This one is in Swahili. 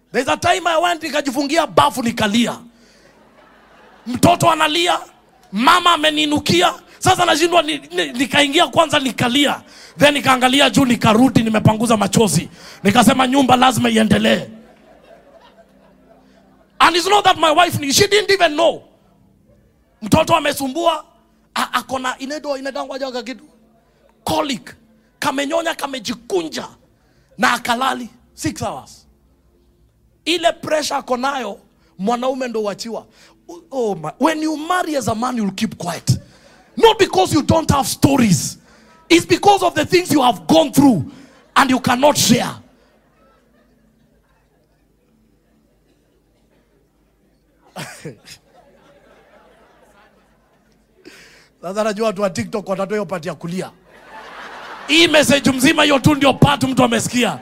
There's a time I went nikajifungia bafu nikalia, mtoto analia, mama ameninukia. Sasa nashindwa ni, ni, nikaingia kwanza nikalia, then nikaangalia juu, nikarudi, nimepanguza machozi, nikasema nyumba lazima iendelee. And it's not that my wife knew, she didn't even know. Mtoto amesumbua, a- ako na inaitwa inatangwajaga kitu colic, kamenyonya kamejikunja na akalali 6 hours ile pressure ako nayo mwanaume ndo uachiwa oh my. when you marry as a man you'll keep quiet not because you don't have stories it's because of the things you have gone through and you cannot share sasa najua watu wa tiktok watatoa hiyo pati ya kulia hii message mzima hiyo tu ndio part mtu amesikia